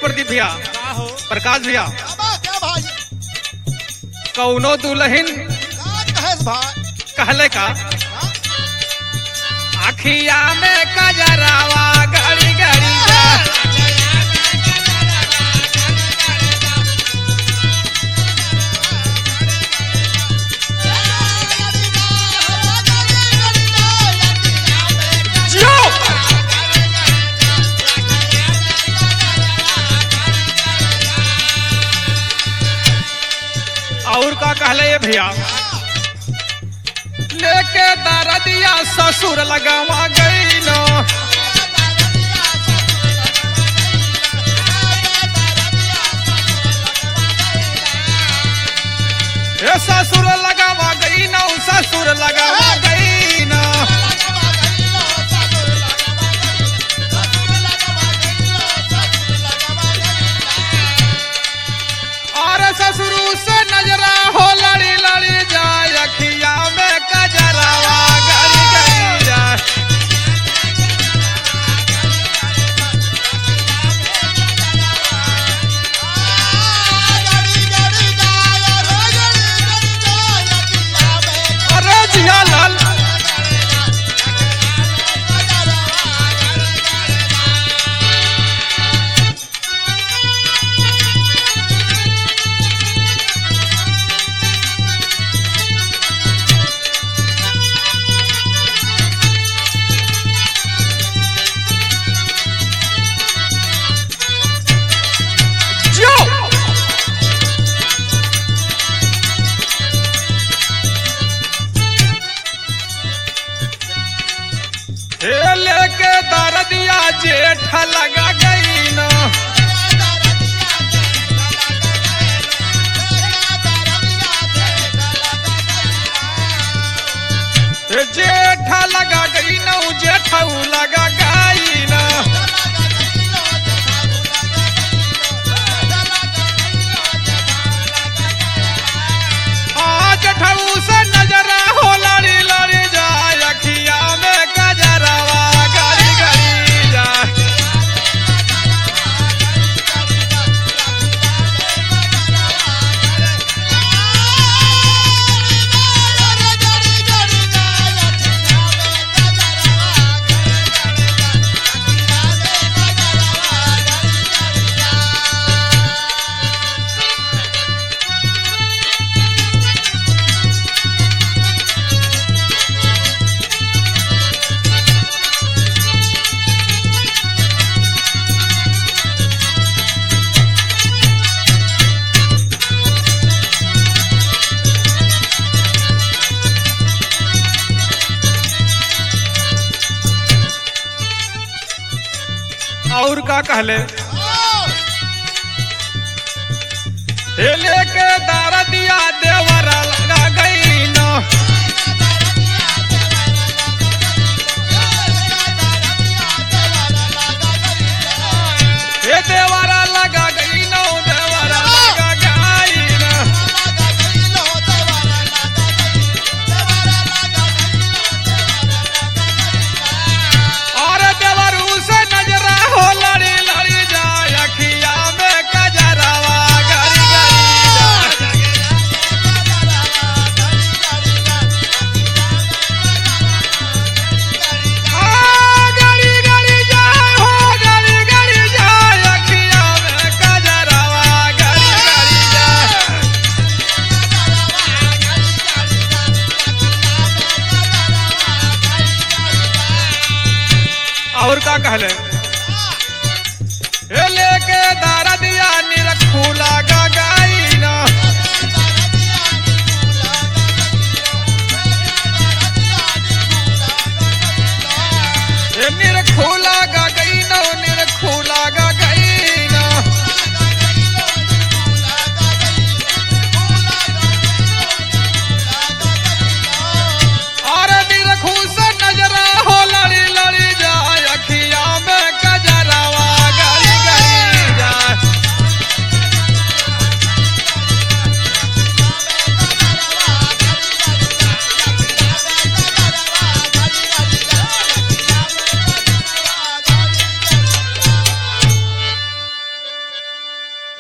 प्रदीप भैया का हो प्रकाश भैया अब क्या भाई कौनो दुल्हन का कहेस भाई कहले का हाँ? अखिया में कजरावा गड़ी गड़ी जा जियो और का कहले ये भैया लेके दरदिया ससुर लगावा गई नो ए ससुर लगावा गई नो ससुर लगावा गई नो और ससुर से नजरा हो लड़ी लड़ी जाए अखिया में कजरावा गड़ी गड़ी जाए अरे जिया लाल जियो हे लेके दरदिया जेठ लगा गई नो हे जेठ लगा गई नो जेठऊ लगा गई नो आज ठऊ से नजरा हो लड़ी लड़ी जाए अखिया में गजरावा गड़ी गड़ी जाए और का कहले हे लेके दरदिया देवरा लगा गई नो हे देवरा लगा गई नो देवरा लगा गई नो और देवरू से नजरा हो लड़ी लड़ी जाए अखिया में कजरावा गड़ी गड़ी जाए आ गड़ी गड़ी जाए हो गड़ी गड़ी जाए अखिया में कजरावा गड़ी गड़ी जाए और का कहले हे लेके दरदिया निरखूला